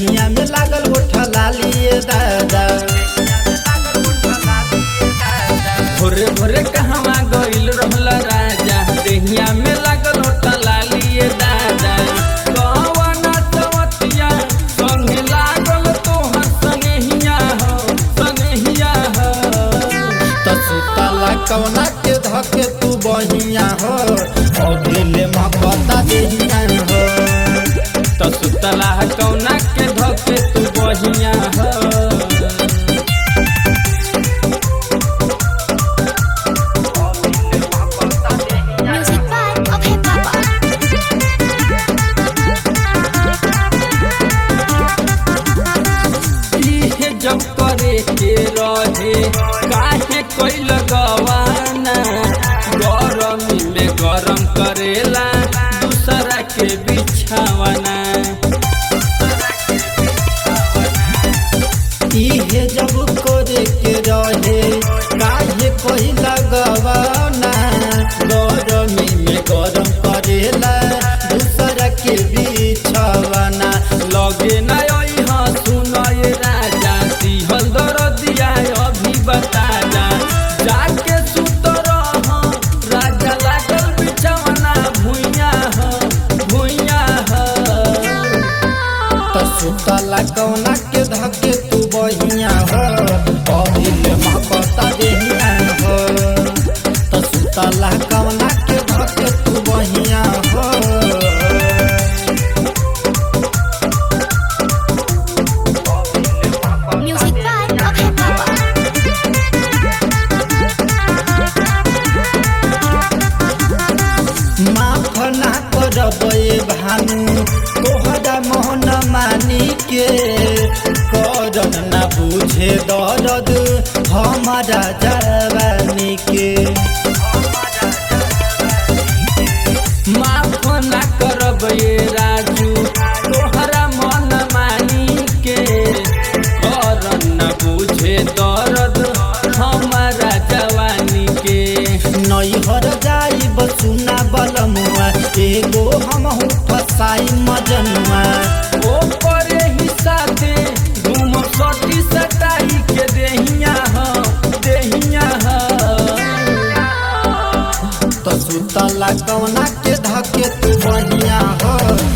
देहिया में लागल गोठा लालिए दादा भोरे भोरे कहवा गइल रहल राजा देहिया में लागल होता लालिए दादा कवना चवतिया संगे लागल तोहर संगहिया हो संगहिया हो तो सुतला कवना के धके तू बहिया हो और दिले महकता देहिया हो तो सुतला कौना के धके तू बहिया हो Music by Okay Papa. इहे जब करे के रहे काहे कोई लगवाना गरमी में गरम करेला दूसरा के बिछावना इहे जब करे के रहे काहे कोई लगवाना गरमी में गरम करेला दूसरा के बिछवाना लगे न यहाँ सुनय राजा दिहल दरदिया अभी बता जा जाके सुत रह राजा लागल बिछावना भुइया हो भुइया हो तो सुतला कौना के धके तू बहिया हो अभिल महकता देहिया हो तो सुतला कौना के धके तू बहिया हो Music by Okay Papa. माफ ना करबे भानु तोहरा मोहन मानी के करन ना बुझे दर्द हमारा जवानी के माफ ना करब ये राजू तोहरा मन मानी के करन न बुझे दर्द हमारा जवानी के नैहर जाई बसुना बलमुआ एगो हम फसाई मजनुआ ओ करे ही साथे घूम सटी सटाई के देहिया हो देहिया हो तो सुतला कवना के धके तू बहिया हो